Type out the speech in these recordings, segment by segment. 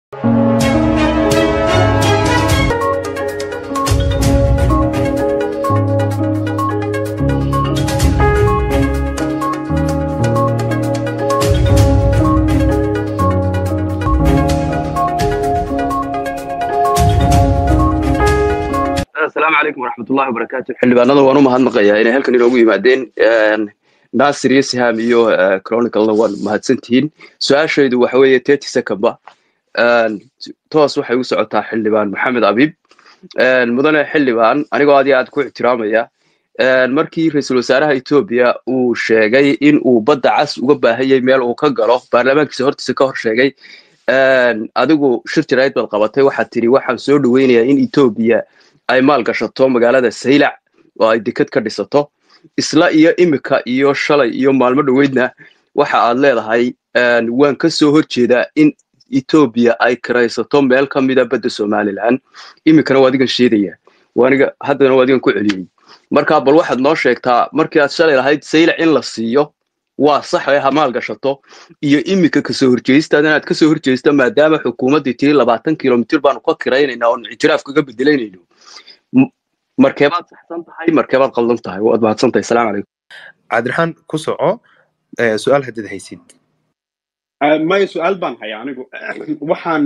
asalaamu calaykum waraxmatullahi wabarakaatu xildhibaanada waan u mahadnaqayaa inay halkan inoogu yimaadeen nasir iyo siham iyo chroniclena waan mahadsantihiin su-aashaydu waxa weeye thirty secondba toos waxay u socotaa xildhibaan maxamed abiib mudane xildhibaan anigoo aad iyo aad ku ixtiraamaya markii ra-iisul wasaaraha etoobiya uu sheegay in uu badda cas uga baahanyay meel uu ka galo baarlamaankiisa hortiisa ka hor sheegay adigu shir jarayd baad qabatay waxaad tidhi waxaan soo dhoweynayaa in etoobiya ay maal gashato magaalada saylac oo ay deked ka dhisato isla iyo imika iyo shalay iyo maalmo dhoweydna waxa aad leedahay waan ka soo horjeedaa in etoobiya ay kiraysato meel ka mida badda somalilan imikana waa adigan sheedaya waaniga haddana waa adigan ku celiyey marka bal waxaad noo sheegtaa markii aad shalay lahayd saylac in la siiyo waa sax ee hamaal gashato iyo imika kasoo horjeestaada inaad kasoo horjeesta maadaama xukuumaddii tiri labaatan kilomitir baanu ka kiraynaynaa oonu ictiraaf kaga bedelaynayno markeebaad saxsan tahay markeebaad qaldan tahay waad mahadsan tahay salaamu calaykum cabdiraxmaan ku soco su-aal haddaad haysid maya su-aal baan haya anigu waxaan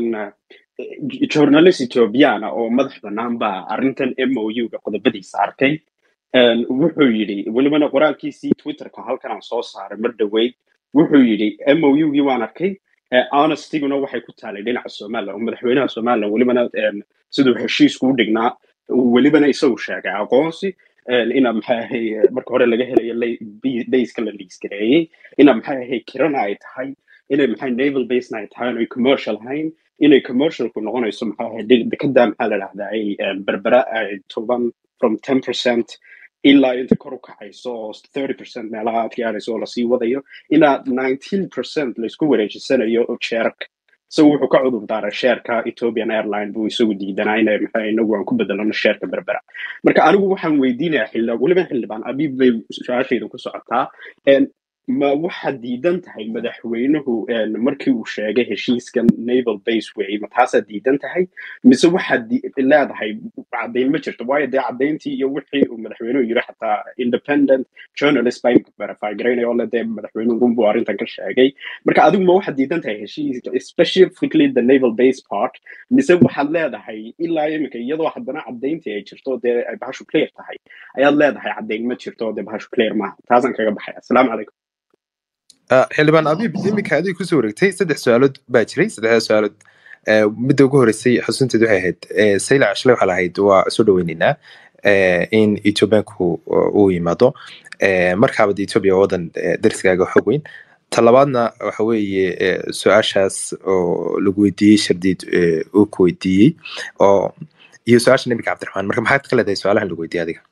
journalist ethoobiyaana oo madax bannaan baa arrintan m o u ga qodobadiisa arkay wuxuu yidhi welibana qoraalkiisii twitterka halkan aan soo saaray mar dhoweyd wuxuu yidhi m o u gii waan arkay honestiguna waxay ku taalay dhinaca somaliland oo madaxweynaha somaliland welibana siduu heshiisku u dhignaa welibana isagu sheegay aqoonsi ina maxay ahay marka hore laga helayo bayska la liisgareeyey ina maxay ahay kirana ay tahay inay maxay naval basena ay tahay inay commercial ahayn inay commercialku noqonayso maxay ahay dekada maxaa la dhahdaa ay berbera ay toban from ten percent ilaa inta kor u kacayso oo thirty percent meelaha aad gaarayso oo lasii wadayo ilaa nineteen percent laysku wareejisanayo jeerka isagu wuxuu ka cudur daaray sheerka ethiopian airline buu isagu diidanaa ina maxaa inagu aan ku bedelano sheerka berbera marka anigu waxaan weydiinayaa xildhibaan weliba xildhibaan abiib bay su-aashayda ku socotaa ma waxaad diidan tahay madaxweynuhu markii uu sheegay heshiiskan naval base way ma taasaad diidan tahay mise waxaad leedahay caddayn ma jirto waayo dee caddayntii iyo wixii uu madaxweynuhu yiri xataa independent journalist baa imka verify garaynaya oo le dee madaxweynuhu runbuu arrintan ka sheegay marka adigu ma waxaad diidan tahay heshiiska specifically the naval base part mise waxaad leedahay ilaa imika iyadoo haddana caddayntii ay jirto dee ay bahashu clear tahay ayaad leedahay caddayn ma jirto dee bahashu clear maaha taasaan kaga baxay asalaamu calaykum xildhibaan abiib iminka adiga kusoo wareegtay saddex su-aalood baa jiray saddexdaa su-aalood midda ugu horeysay xusunteed waxay ahayd saylac shalay waxaa lahayd waa soo dhaweyneynaa in ethiopianku uu yimaado markaaba de ethiopia waa wadan dariskaaga xoog weyn talabaadna waxa weeye su-aashaas oo lagu weydiiyey shardiid uu ku weydiiyey oo iyo su-aasha nabiga cabdiraxmaan marka maxaad ka leedahay su-aalahan lagu weydiiyey adiga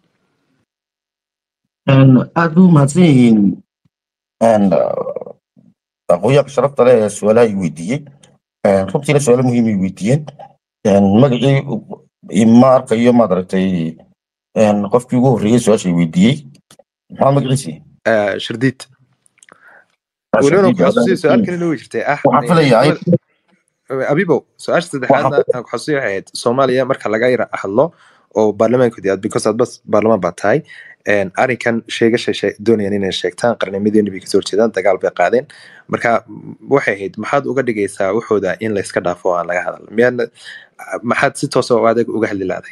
aad buu mahadsan yihiin aqoonyaanka sharafta leh ee su-aalaha ay weydiiyey runtiina su-aalo muhiim ay weydiiyeen magacii ma arkayo maad aragtay qofkii ugu horreeyey su-aasha ay weydiiyey maxaa magaciisi shardiid welibana ku xasuusiyo su-aal kale noo jirtay ah waxaan filayaa abibo su-aasha saddexaadna aan ku xasuusiyo waxay ahayd soomaaliya marka laga yara hadlo oo baarlamaankoodii aad because aad bas baarlamaan baa tahay arrinkan sheegasha doonayaan inay sheegtaan qarnimadeena bay kasoo horjeedaan dagaal bay qaadeen marka waxay ahayd maxaad uga dhigaysaa waxooda in layska dhaafo aan laga hadal miyaadna maxaad si toosa oo adag uga hadli laaday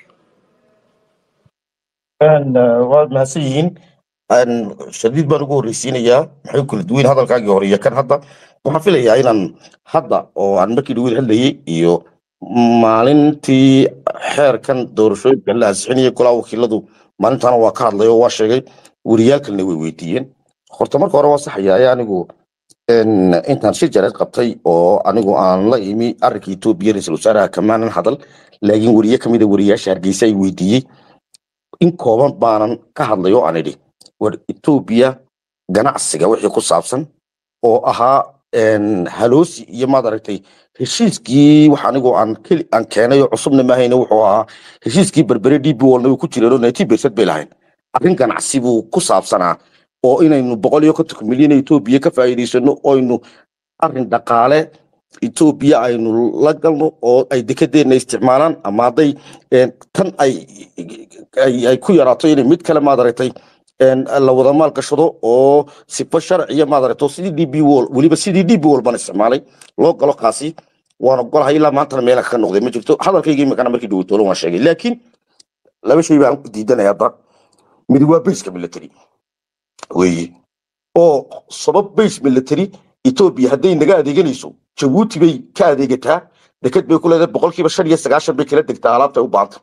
waad mahadsan yihiin shadiid baan ugu horreysiinayaa maxay kala duwan hadalkaagii hore iyo kan hadda waxaan filayaa inaan hadda oo aan markii dhaweyd hadlayay iyo maalintii xeerkan doorashooyinka la ansixinayay golaa wakiiladu maalintaana waa ka hadlay oo waa sheegay weriyaalkalna way weydiiyeen horta marka hore waa saxaya ee anigu intaan shir jareed qabtay oo anigu aan la imi arrinka etoobiya ra-iisul wasaaraha kamaanan hadal laakiin weriye kamida weriyaasha hargeysa ay weydiiyey in kooban baanan ka hadlay oo aan idhi war etoobiya ganacsiga wixii ku saabsan oo ahaa haloosi iyo maad aragtay heshiiskii wax anigu aan aan keenay oo cusubna maahayna wuxuu ahaa heshiiskii berbere d b walna way ku jireen oo ninety percent bay lahayn arrin ganacsi buu ku saabsanaa oo inaynu boqol iyo kontonka milyan etoobiya ka faa'iidaysano oynu arrin dhaqaale etoobiya aynu la galno oo ay dekedeenna isticmaalaan ama hadday een, tan ay ay ay ku yaraato inay mid kale maadaragtay een, la wada maal gashado oo sifa sharciya maadaragto sidii d b wol weliba sidii d b wol baan isticmaalay loo galo kaasi waan ogolahay ilaa maantana meela ka noqday ma jirto hadalkayga imikana markii dhaweytoolo waan sheegay laakiin laba shay baan diidanaya hadda mid waa bayska military weeye oo sabab base military etoobiya hadday naga adeeganayso jabuuti bay ka adeegataa deked bay ku leedahay boqolkiiba shan iyo sagaashan bay kala degtaa alaabta ay u baahanta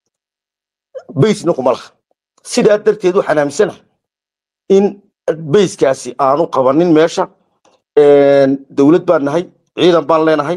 baysna kuma laha sidaa darteed waxaan aaminsanahay in bayskaasi aanu qabanin meesha een, dowlad baan nahay ciidan baan leenahay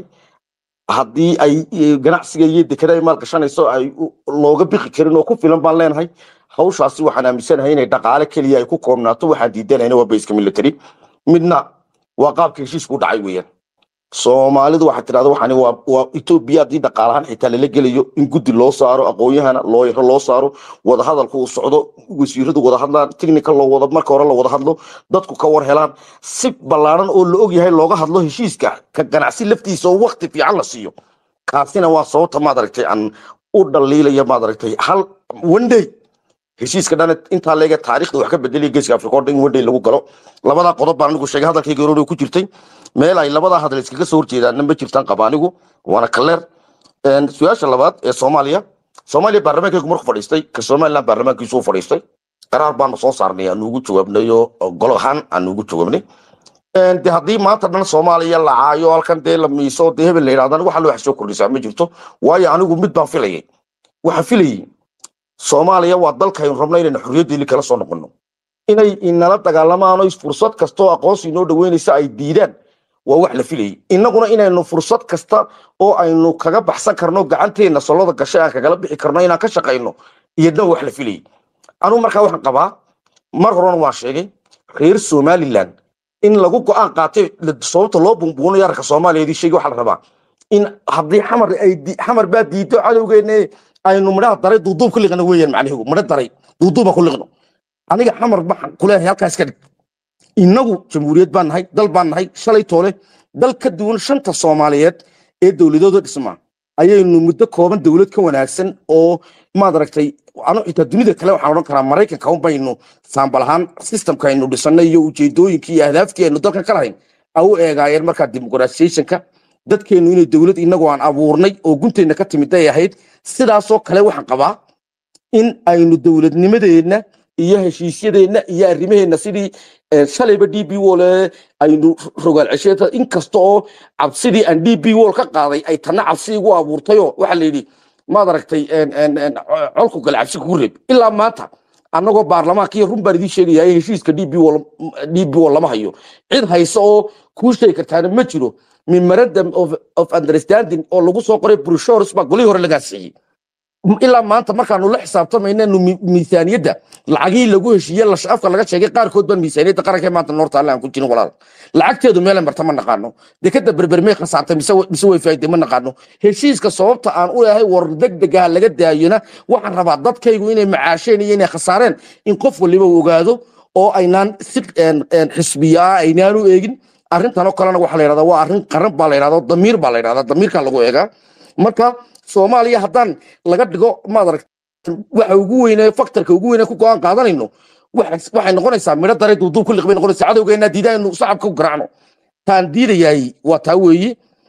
haddii ay eh, ganacsiga iyo dekeda ay maal gashanayso ay u- looga bixi karin oo ku filan baan leenahay hawshaasi waxaan aaminsanahay inay dhaqaale keliya ay ku koobnaato waxaan diidanayna waa bayska military midna waa qaabka heshiisku u dhacay weeyaan soomaalidu waxaa tidhahda waxani waa waa etoobiya haddii dhaqaalahaan xitaa lala gelayo in guddi loo saaro aqoonyahana looyaro loo saaro wadahadalku uu socdo wasiiradu wada hadlaan technical loo wada marka hore la wada hadlo dadku ka war helaan si ballaaran oo la og yahay looga hadlo heshiiska ka ganacsi laftiisa oo wakti fiican la siiyo kaasina waa sababta maad aragtay aan u dhaliilaya maad aragtay hal one day heshiiska dhan intaa leega taariikhda wax ka bedelaya geeska afrika oo dhan in one day lagu galo labadaa qodob baan anigu sheegay hadalkayga hore ku jirtay meel ay labadaa hadal iskaga soo horjeedaanna ma jirtaan qaba anigu waana kaleer Een, su-aasha labaad ee soomaaliya soomaaliya baarlamaankaygu markuu fadhiistay ka somaliland baarlamaankiisu u fadhiistay qaraar baanu soo saarnay aanu ugu jawaabnay oo golo ahaan aanu ugu jawaabnay Een, de haddii maanta dhan soomaaliya la caayo halkan dee la miiso dee hebel la yidhahdana waxa loo soo kordhisaa ma jirto waayo anigu mid baan filayay waxaan filayay soomaaliya waa dalkaynu rabno inaynu xorriyaddeeni kala soo noqono inay inala dagaalamaan oo fursad kasta oo aqoonsi inoo dhaweynaysa ay diidaan waa wax la filayay innaguna inaynu fursad kasta oo aynu kaga baxsan karno gacanteena soloda gashay aan kagala bixi karno inaan ka shaqayno iyadna wax la filayay anugu markaa waxaan qabaa mar horena waan sheegay reer somaliland in lagu go-aan qaatay la- sababta loo bumbuunayo arka soomaaliyeedii sheegi waxaa la rabaa in haddii xamar ay di- xamar baa diido cadowgeena aynu midhaha daray duuduub ku liqno weeyaan macnihigu midho daray duuduuba ku liqno aniga xamar waxaan kuleeyahay halkaas ka dhig innagu jamhuuriyad baan nahay dal baan nahay shalay toole dal ka duwan shanta soomaaliyeed ee dowladooda dhismaa ayaynu muddo kooban dowlad ka wanaagsan oo maad aragtay anu xitaa dunida kale waxaan odhan karaa maraykanka un baynu saambal ahaan systemka aynu dhisanay iyo ujeedooyinkii iyo ahdaaftii aynu dalka ka lahayn a u eegaayeen markaa dimuqraasiyationka dadkeenu inay dowlad innagu aan abuurnay oo gunteenna ka timid ay ahayd sidaasoo kale waxaan qabaa in aynu dowladnimadeenna iyo heshiisyadeenna iyo arrimaheenna sidii eh, shalayba d b wol aynu rogaal cesheeta inkasta oo cabsidii aan d b wol ka qaaday ay tanna cabsi igu abuurtayoo waxaa la yidhi maad aragtay en- en- en, co- colku gale cabsi kugu reeb ilaa maanta annagoo baarlamaanka iyo run baan idiin sheegaya in heshiiska d b wol d b wol lama hayo cid haysa oo kuu sheegi kartaana ma jiro memorandum of, of understanding oo lagu soo qoray brushores baa golihii hore lagaa siiyey ilaa maanta markaanu la xisaabtamaynanu miisaaniyadda lacagihii lagu heshiiye lash afka laga sheegay qaarkood baan miisaaniyadda qaranka ee maanta noorta alle aan ku jirin walaal lacagteedu meelay marta ma naqaano dekada berbermey khasaartay mise wa- mise way faa'iday ma naqaano heshiiska sababta aan u leeyahay war degdegaha laga daayona waxaan rabaa dadkaygu inay macaasheen iyo inay khasaareen in qof waliba uu ogaado oo aynaan si een- een xisbiya ah aynaan u eegin arrintan oo kalena waxaa la yidhahdaa waa arrin qaran baa la yidhahdaa damiir baa la yidhahdaa damiirkaa lagu eegaa marka soomaaliya haddaan laga dhigo maad arag waxa ugu weyne faktorka ugu weyne ku go-aan qaadanayno waxay waxay noqonaysaa midho daray duuduub ku liqbay noqonaysaa cadowgeena diidaynu shacabka ku garaacno taan diidayaay waa taa weeye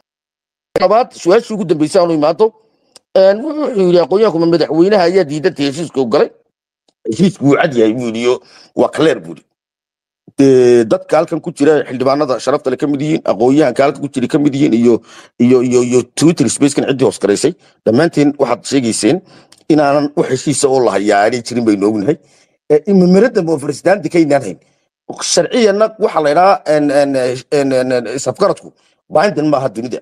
labaad su-aashii ugu dambeysay aanu imaado een, wuxuu yidhi aqoonyahankuma madaxweynaha ayaa diidantay heshiiska u galay heshiisku wuu cad yahay buu yidhi iyo waa clear buu yidhi dee dadka halkan ku jira xildhibaanada sharafta le ka mid yihiin aqoonyahanka halkan ku jira ka mid yihiin iyo iyo iyo iyo twitter spacekan ciddii hoos garaysay dhammaanteen waxaad sheegayseen inaanan wax heshiisa oo lahayaa aanay jirin baynu ognahay memorandum of understanding kaynaan hayn sharciyanna waxaa la idhahaa isafgaradku bindin maaha dunida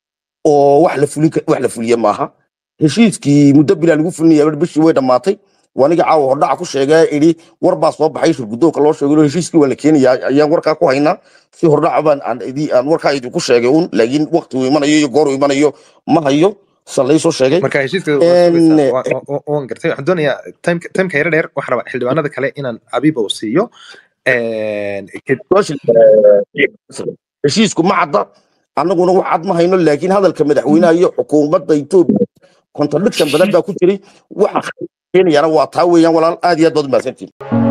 oo wax la fulin ka- wax la fuliye maaha heshiiskii muddo bilaa lagu fulinaya bishii way dhammaatay waniga caawa hordhaca ku sheegay idhi war baa soo baxay shirgudoonka loo sheegay heshiiskii waa la keenayaa ayaan warkaa ku haynaa si hordhaca baan aan idii- aan warkaa idinku sheegay un laakiin waqti uu imanayo iyo goor uu imanayo ma hayo sa laysoo sheegay marka heshiiska En- waan gartay waxaan doonayaa timeka timeka yaro dheer waxaan rabaa xildhibaanada kale inaan abiba u siiyo En, ked- heshiisku ma cadda annaguna wax cad ma hayno laakiin hadalka madaxweynaha iyo xukuumadda etoobiya contradiction badan baa ku jiray waxa keenayana waa taa weeyaan walaal aad iyo aad baad u mahadsantihin